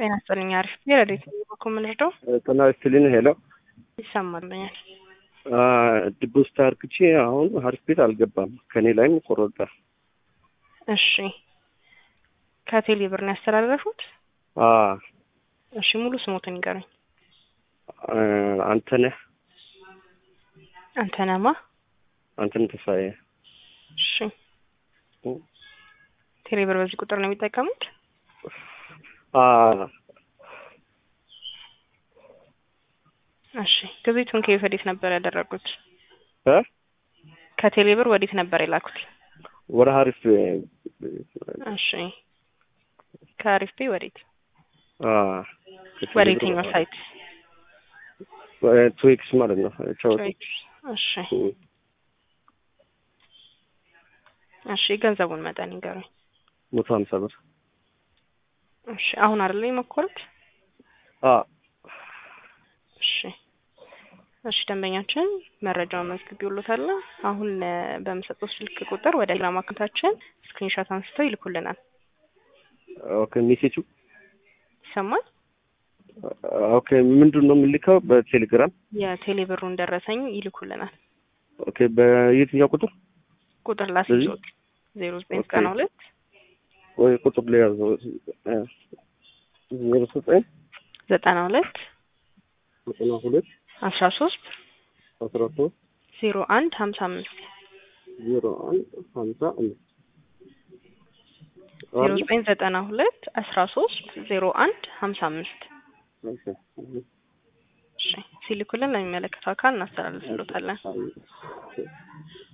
ጤና ይስጥልኝ። አሪፍ የረዴት በኩል የምንረዳው ጤና ይስጥልኝ። ሄሎ ይሰማልኛል። ድቡስት አርግቼ አሁን ሀሪፍ ቤት አልገባም። ከኔ ላይም ቆረጣል። እሺ ከቴሌ ብር ነው ያስተላለፉት? እሺ ሙሉ ስሞትን ይገረኝ። አንተነህ አንተነማ አንተነህ ተስፋዬ። እሺ ቴሌ ብር በዚህ ቁጥር ነው የሚጠቀሙት? እሺ ግብይቱን ከየት ወዴት ነበር ያደረጉት? እ ከቴሌ ብር ወዴት ነበር የላኩት? ወደ ሀሪፍ እሺ ከአሪፍ ፔ ወዴት ወደ የትኛው ሳይት? ትዊክስ ማለት ነው። እሺ እሺ ገንዘቡን መጠን ይንገሩኝ። መቶ ሀምሳ ብር። እሺ አሁን አይደለ የሞከሩት? እሺ እሺ ደንበኛችን መረጃውን መዝግቢውሎታል። አሁን በምሰጠው ስልክ ቁጥር ወደ ቴሌግራም አካውንታችን ስክሪንሾት አንስተው ይልኩልናል። ኦኬ ሜሴጁ ይሰማል? ኦኬ ምንድን ነው የምልከው? በቴሌግራም የቴሌ ብሩን ደረሰኝ ይልኩልናል። ኦኬ በየትኛው ቁጥር ቁጥር ላስይዞት ዜሮ ዘጠኝ ዘጠና ሁለት ወይ ቁጥር ሊያዘው ዜሮ ዘጠኝ ዘጠና ሁለት ዘጠና ሁለት አስራ ሶስት አስራ ሶስት ዜሮ አንድ ሀምሳ አምስት ዜሮ አንድ ሀምሳ አምስት ዜሮ ዘጠኝ ዘጠና ሁለት አስራ ሶስት ዜሮ አንድ ሀምሳ አምስት እሺ ሲልኩልን ለሚመለከተው አካል እናስተላልፍሎታለን።